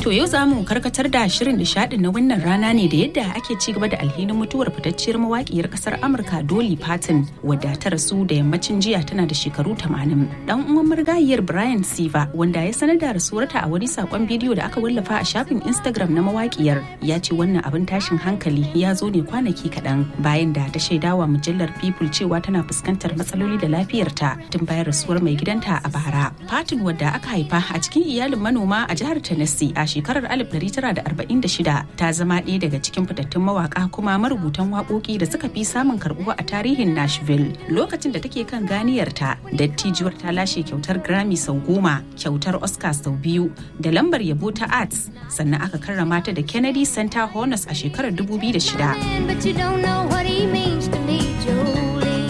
To yau za mu karkatar da shirin nishadin na wannan rana ne da yadda ake ci gaba da alhinin mutuwar fitacciyar mawakiyar kasar Amurka Dolly Parton wadda ta rasu da yammacin jiya tana da shekaru 80. Dan uwan marigayiyar Brian Siva wanda ya sanar da rasuwarta a wani sakon bidiyo da aka wallafa a shafin Instagram na mawakiyar ya ce wannan abin tashin hankali ya zo ne kwanaki kaɗan bayan da ta shaidawa mujallar People cewa tana fuskantar matsaloli da lafiyarta tun bayan rasuwar mai gidanta a bara. Parton wadda aka haifa a cikin iyalin manoma a jihar Tennessee a shekarar 1946 ta zama ɗaya daga cikin fitattun mawaka kuma marubutan waƙoƙi da suka fi samun karɓuwa a tarihin Nashville. Lokacin da take kan ganiyarta, dattijuwar ta lashe kyautar Grammy sau goma, kyautar Oscar sau biyu, da lambar yabo ta Arts, sannan aka karrama ta da Kennedy Center Honors a shekarar 2006. But you don't know what he means to me, Jolene.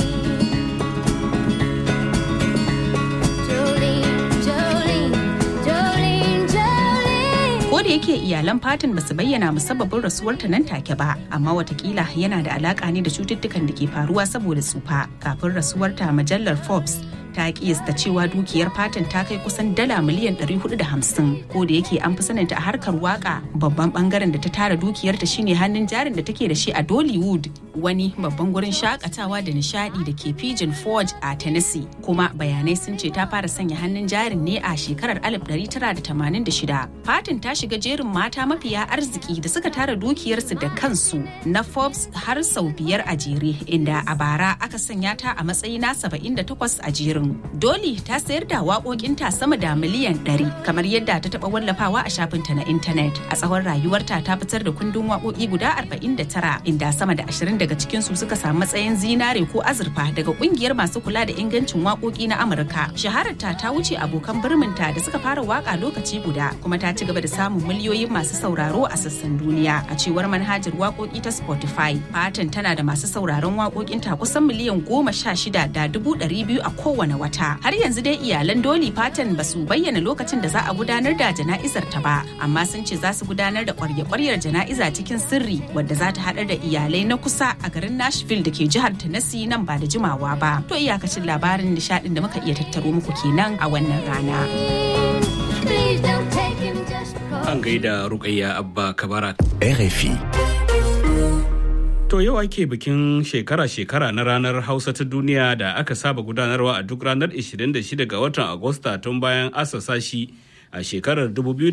Jolene, Jolene, Jolene, Jolene. Ko da yake iyalan Fatin basu bayyana musabbabin rasuwarta nan take ba, amma watakila yana da alaka ne da cututtukan da ke faruwa saboda tsufa. Kafin rasuwarta majallar Forbes ta kiyasta cewa dukiyar Fatin ta kai kusan dala miliyan 450 ko da yake an fi saninta a harkar waka babban bangaren da ta tara dukiyarta shine hannun jarin da take da shi a Dollywood wani babban gurin shakatawa da nishadi da ke Pigeon Forge a Tennessee kuma bayanai sun ce ta fara sanya hannun jarin ne a shekarar 1986 Fatin ta shiga jerin mata mafiya arziki da suka tara dukiyarsu da kansu na Forbes har sau biyar a jere inda a bara aka sanya ta a matsayi na 78 a jerin Dolly ta sayar da waƙoƙinta sama da miliyan 100 kamar yadda ta taɓa wallafawa a shafinta na intanet. A tsawon rayuwarta ta fitar da kundin waƙoƙi guda 49 inda sama da 20 daga cikinsu suka samu matsayin zinare ko azurfa daga ƙungiyar masu kula da ingancin waƙoƙi na Amurka. Shahararta ta wuce abokan birminta da suka fara waƙa lokaci guda kuma ta ci gaba da samun miliyoyin masu sauraro a sassan duniya. A cewar manhajar waƙoƙi ta Spotify, Fatan tana da masu sauraron waƙoƙinta kusan miliyan goma sha shida da dubu ɗari biyu a kowane wata. Har yanzu dai iyalan Dolly Parton ba su bayyana lokacin da za a gudanar da jana'izar ta ba, amma sun ce za su gudanar da kwarya-kwaryar jana'iza cikin sirri wadda za ta haɗar da iyalai na kusa a garin Nashville da ke jihar Tennessee nan ba da jimawa ba. To iyakacin labarin nishaɗin da muka iya tattaro muku kenan a wannan rana. Please don't take him just because. An gaida Rukayya Abba Kabara. RFI. To yau ake bikin shekara-shekara na ranar Hausa ta duniya da aka saba gudanarwa a duk ranar 26 ga watan Agusta tun bayan asasa shi a shekarar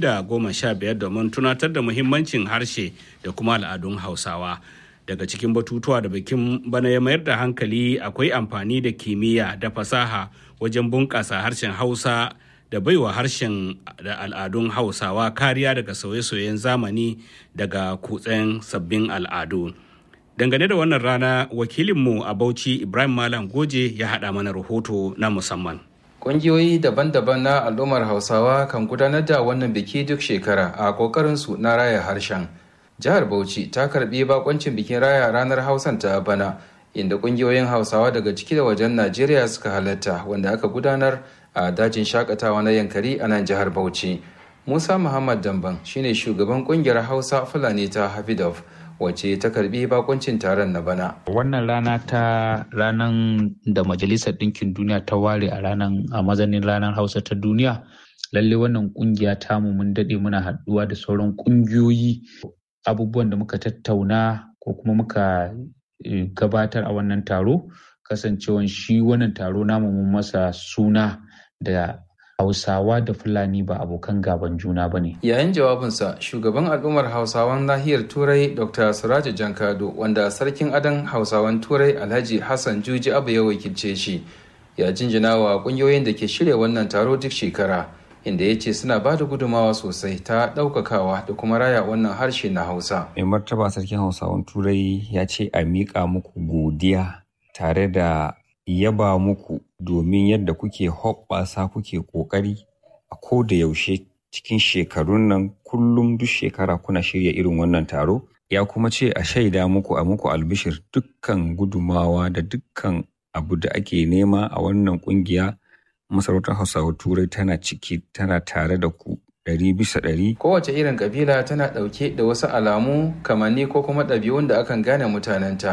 2015 domin tunatar da muhimmancin harshe da kuma al'adun Hausawa. Daga cikin batutuwa da bikin bana ya mayar da hankali akwai amfani da kimiyya da fasaha wajen bunƙasa harshen Hausa da baiwa harshen da al'adun Hausawa kariya daga sauye-sauyen zamani daga kutsen sabbin al'adu. Dangane da wannan rana wakilinmu a Bauchi Ibrahim Malam Goje ya haɗa mana rahoto na musamman. Ƙungiyoyi daban-daban na al'ummar Hausawa kan gudanar da wannan biki duk shekara a ƙoƙarinsu na raya harshen. Jihar Bauchi ta karɓi bakoncin bikin raya ranar Hausan ta bana, inda ƙungiyoyin Hausawa daga ciki da wajen Najeriya suka halatta wanda aka gudanar a dajin shakatawa na Yankari a nan jihar Bauchi. Musa Muhammad Damban shine shugaban ƙungiyar Hausa Fulani ta Hafidov. wacce ta karbi bakuncin taron na bana. Wannan rana ta ranar da Majalisar Ɗinkin Duniya ta ware a ranar a mazanin ranar Hausa ta duniya. Lalle wannan kungiya tamu mun daɗe muna haɗuwa da sauran kungiyoyi abubuwan da muka tattauna ko kuma muka gabatar a wannan taro kasancewan shi wannan taro namu mun masa suna da Hausawa da Fulani ba abokan gaban juna ba ne. Yayin jawabinsa, shugaban al'ummar Hausawan nahiyar Turai Dr. Suraja Jankado, wanda sarkin adon Hausawan Turai Alhaji Hassan Juji Abu ya wakilce shi, ya jinjina wa ƙungiyoyin da ke shirya wannan taro duk shekara, inda ya ce suna ba da gudumawa sosai ta ɗaukakawa da kuma raya wannan harshe na Hausa. Mai martaba sarkin Hausawan Turai ya ce a miƙa muku godiya tare da yaba muku domin yadda kuke hoɓɓasa kuke ƙoƙari a ko da yaushe cikin shekarun nan kullum duk shekara kuna shirya irin wannan taro ya kuma ce a shaida muku a muku albishir dukkan gudumawa da dukkan abu da ake nema a wannan kungiya masarautar hausawa turai tana ciki tana tare da ku ɗari bisa ɗari. Kowace irin kabila tana ɗauke da wasu alamu kamanni ko kuma ɗabi'un da akan gane mutanenta.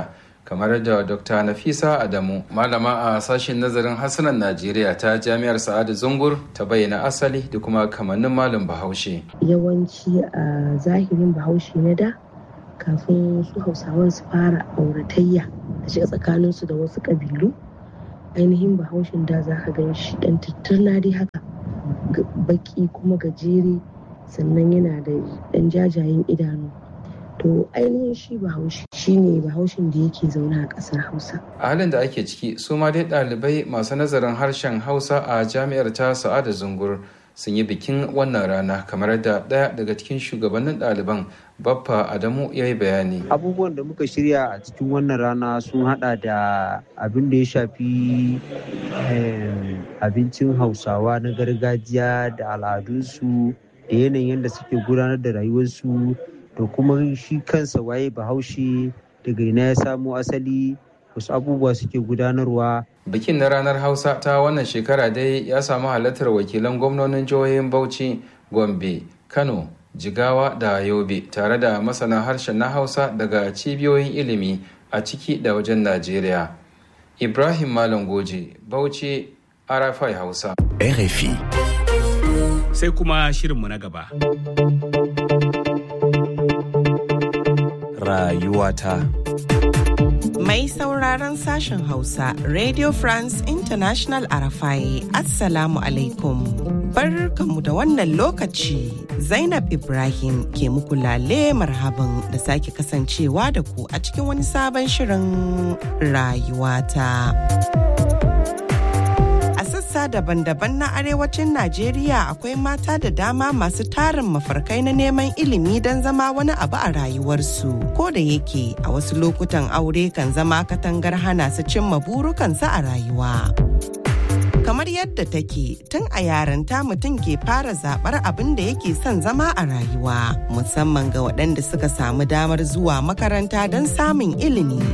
kamar da dr nafisa adamu malama a sashen nazarin harsunan najeriya ta jami'ar sa'adu zungur ta bayyana asali da kuma kamannin malam bahaushe yawanci a zahirin bahaushe na da kafin su hausawan su fara auratayya da shiga tsakaninsu da wasu ƙabilu ainihin bahaushen da za ka gan shi ɗan tattarna dai haka baki kuma gajere sannan yana da ɗan jajayen idanu to ainihin shi bahaushe shine bahaushen da yake zaune a ƙasar hausa a halin da ake ciki su ma dai ɗalibai masu nazarin harshen hausa a jami'ar ta sa'ada zungur sun yi bikin wannan rana kamar da ɗaya daga cikin shugabannin ɗaliban baffa adamu ya yi bayani abubuwan da muka shirya a cikin wannan rana sun hada da abin da ya shafi abincin hausawa na gargajiya da al'adunsu da yanayin yadda suke gudanar da rayuwarsu da kuma shi kansa waye bahaushe daga ina ya samo asali wasu abubuwa suke gudanarwa bikin na ranar hausa ta wannan shekara dai ya samu halartar wakilan gwamnonin jihohin bauchi gombe kano jigawa da yobe tare da masana harshen na hausa daga cibiyoyin ilimi a ciki da wajen najeriya ibrahim malam goje bauchi arafai hausa RFI. sai kuma shirinmu na gaba Rayuwata. Mai sauraron sashen Hausa, Radio France International Arafai, Assalamu alaikum. Barkanmu da wannan lokaci, Zainab Ibrahim ke muku lale marhaban da sake kasancewa da ku a cikin wani sabon shirin rayuwata. sassa daban-daban na arewacin Najeriya akwai mata da dama masu tarin mafarkai na neman ilimi don zama wani abu a rayuwarsu. Ko da yake a wasu lokutan aure kan zama katangar hana su cimma burukansu a rayuwa. Kamar yadda take tun a yaranta mutum ke fara zaɓar abin da yake son zama a rayuwa, musamman ga waɗanda suka samu damar zuwa makaranta don samun ilimi.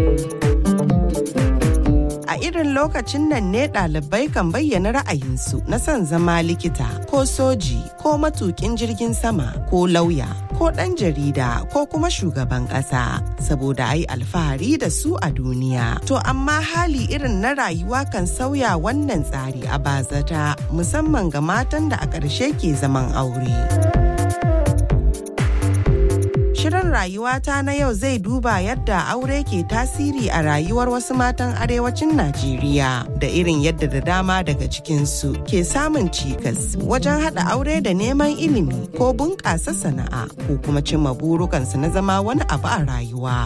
a irin lokacin nan ne ɗalibai kan bayyana ra'ayinsu na son zama likita ko soji ko matukin jirgin sama ko lauya ko ɗan jarida ko kuma shugaban ƙasa saboda ai alfahari da su a duniya to amma hali irin na rayuwa kan sauya wannan tsari a bazata musamman ga matan da a ƙarshe ke zaman aure. Shirin rayuwata na yau zai duba yadda aure ke tasiri a rayuwar wasu matan arewacin Najeriya da irin yadda da dama daga cikinsu ke samun cikas wajen haɗa aure da neman ilimi ko bunƙasa sana'a ko kuma cimma burukansu na zama wani abu a rayuwa.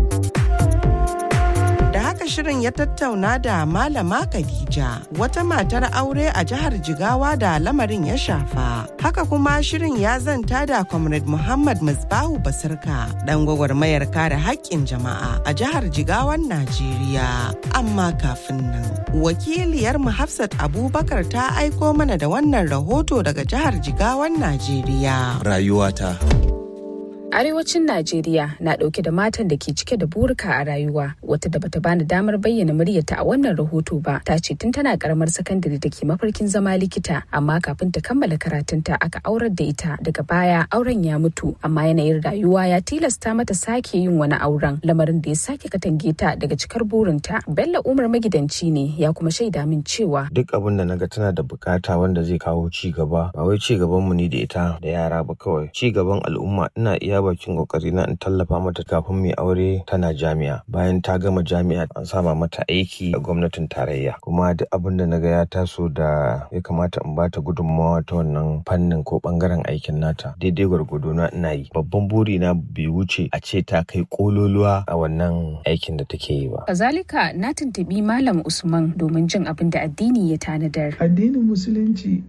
Da haka shirin ya tattauna da Malama Khadija wata matar aure a jihar Jigawa da lamarin ya shafa. Haka kuma shirin ya zanta da Comrade Muhammad Musbahu Basirka dan gwagwarmayar kare haƙƙin jama'a a jihar Jigawan Najeriya. Amma kafin nan, wakiliyar mu Hafsat Abubakar ta aiko mana da wannan rahoto daga jihar Jigawan Najeriya. Rayuwata. Arewacin Najeriya na ɗauke da matan da ke cike da burika a rayuwa wata da bata bani damar bayyana muryarta a wannan rahoto ba ta ce tun tana karamar sakandare da ke mafarkin zama likita amma kafin ta kammala karatunta aka aurar da ita daga baya auren ya mutu amma yanayin rayuwa ya tilasta mata sake yin wani auren lamarin da ya sake katange ta daga cikar burinta Bello Umar magidanci ne ya kuma shaida min cewa duk abin da naga tana da bukata wanda zai kawo ci gaba ba wai ci gaban mu ne da ita da yara ba kawai ci gaban al'umma ina iya bakin kokari na in tallafa mata kafin mai aure tana jami'a bayan ta gama jami'a an sama mata aiki a gwamnatin tarayya kuma duk abin da naga ya taso da ya kamata in bata gudunmawa ta wannan fannin ko bangaren aikin nata daidai gwargwado na ina yi babban buri na bai wuce a ce ta kai kololuwa a wannan aikin da take yi ba kazalika na tuntubi malam usman domin jin abin da addini ya tanadar addinin musulunci